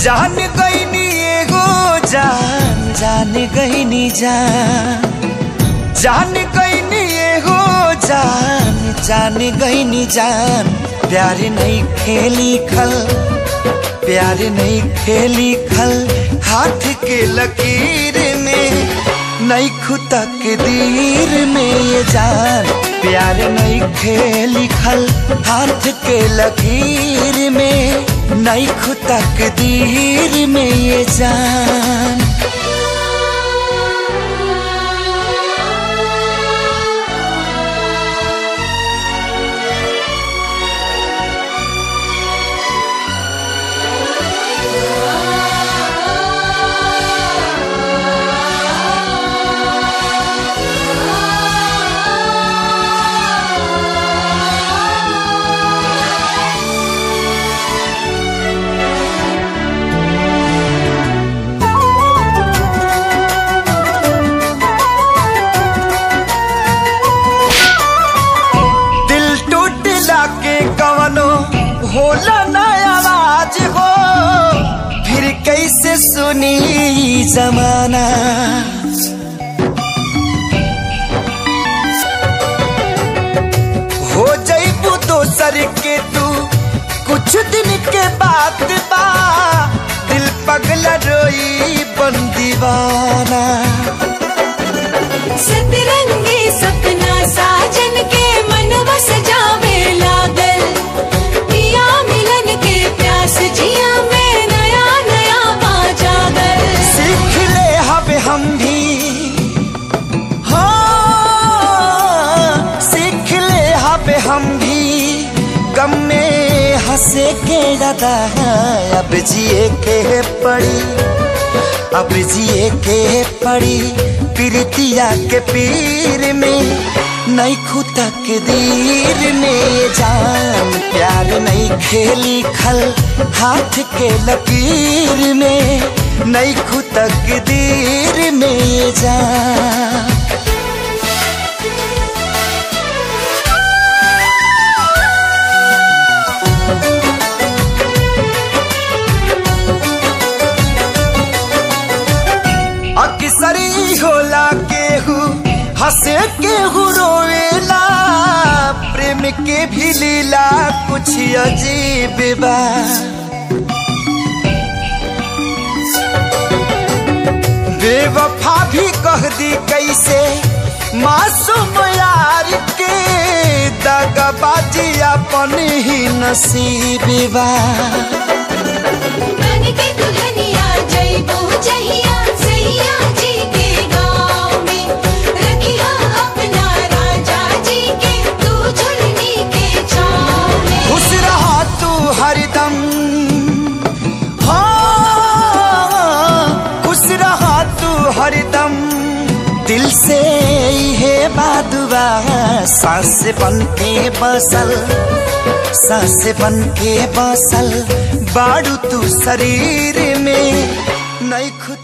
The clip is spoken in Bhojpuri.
जान गईनी एगो जान जान गईनी जान जान गईनी एगो जान जान गईनी जान प्यार नहीं खेली खल प्यार नहीं खेली खल हाथ के लकीर में नहीं खुदा के दीर में ये जान प्यार नहीं खेली खल हाथ के लकीर में नहीं खुदा के दीर में ये जान दिल टूटला के कवनो होला ना आवाज हो फिर कैसे सुनी ई जमाना हो जईबू दोसर के तू कुछ दिन के बाद बा दिल पगला रोई बन दीवाना सतरंगी सपना साजन के मन बस जावे लागल पिया मिलन के प्यास जिया में नया नया पा जागल सीख ले हब हम भी हाँ सीख ले हब हम भी गम में हंसे के दादा अब जिए के पड़ी अब जिए के पड़ी प्रीतिया के पीर में नहीं खुदा के दीर में जान प्यार नहीं खेली खल हाथ के लकीर में नहीं खुदा के दीर में जान अक्सरी होला केहू हंसे केहू रोवेला प्रेम के भी लीला कुछ अजीब बा बेवफा भी कह दी कैसे मासूम यार के दगाबाजी अपन ही नसीब बा बन के दुल्हनिया जइबो जहिया सैया जी के गाँव में रखिया अपना राजा जी के तू झुलनी के छाँव में खुश रहा तू हरदम हाँ खुश रहा तू हरदम दिल से है बादुआ सांस बन के बसल सांस बन के बसल बाड़ू तू शरीर में नहीं खुद